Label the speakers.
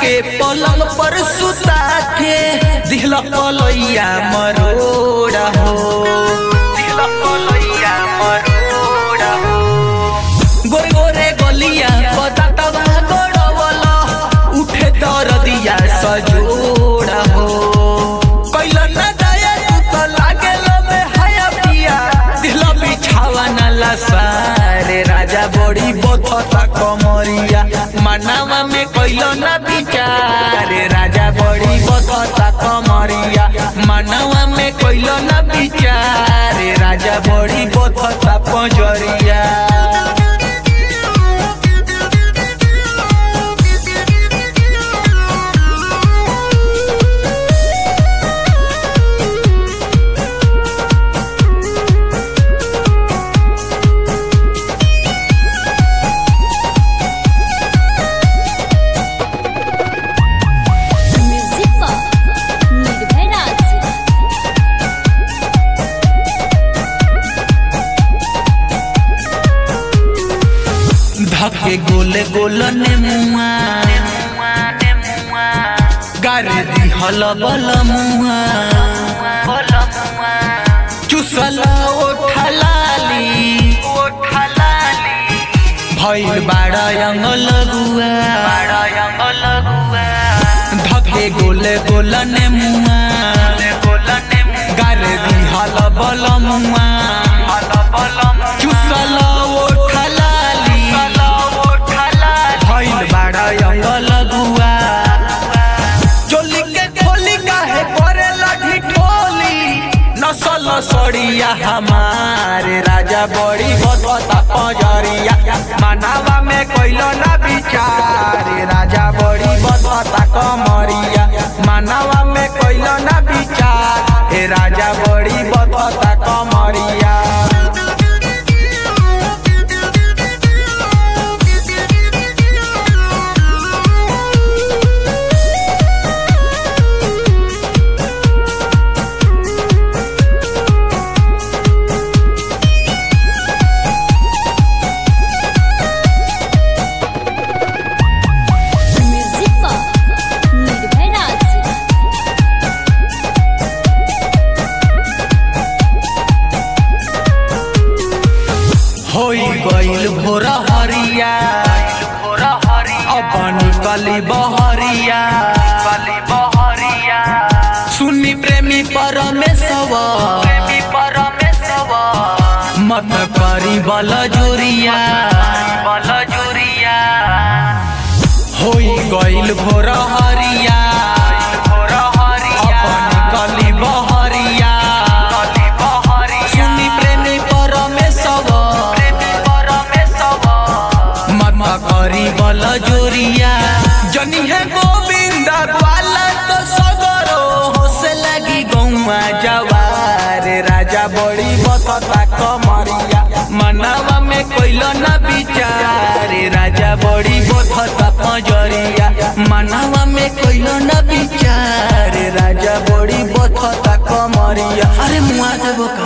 Speaker 1: के पलंग पर सुता के दिहला पलैया मरोड़ा हो दिहला पलैया मरोड़ा हो गोरे गोरे गलिया बतातवा गड़वला उठे दरदिया सजोड़ा हो कैला न दया तू तो लागेलो में हया पिया दिहला बिछावा न लसारे राजा बड़ी बथता कमरिया मनावा में कैलो न बिचारे राजा बड़ी बथता कमरिया मनावा में कैलो न बिचारे राजा बड़ी बथता पजरिया
Speaker 2: म्यूजिक पर निर्भय राज
Speaker 1: धके गोले गोल ने मुआ गारे दी हल बल मुआ चुसल ओठलाली भइल बाड़ा अंगल गुआ धके गोले गोल ने मुआ गारे दी हल बल मुआ चुसल ओठलाली भइल बाड़ा अंगल गुआ चोली के खोली काहे करे लगी ठोली नसल सड़िया हमारे राजा बड़ी बदता पजरिया मनावा में कोइलो ना बिचारे राजा बड़ी बदता कमरिया मनावा में कोइलो ना बिचार हे राजा बड़ी बदता कमरिया
Speaker 2: म्यूजिक पर निर्भय राज
Speaker 1: होई गइल भोर हरिया अब निकली बहरिया सुनी प्रेमी परमेश्वर मत करी बल जोरिया होई गइल भोर हरिया अब निकली बहरिया सुनी प्रेमी परमेश्वर मत करी बल जोरिया जनी है गोविंद ग्वाला तो सगरो होसे लगी गौआ जवार राजा बड़ी बतता कमरिया मनावा में कोइलो ना बिचारे राजा बड़ी बतता पजरिया मनावा में कोइलो ना बिचारे राजा बड़ी बतता कमरिया अरे मुआ देबो का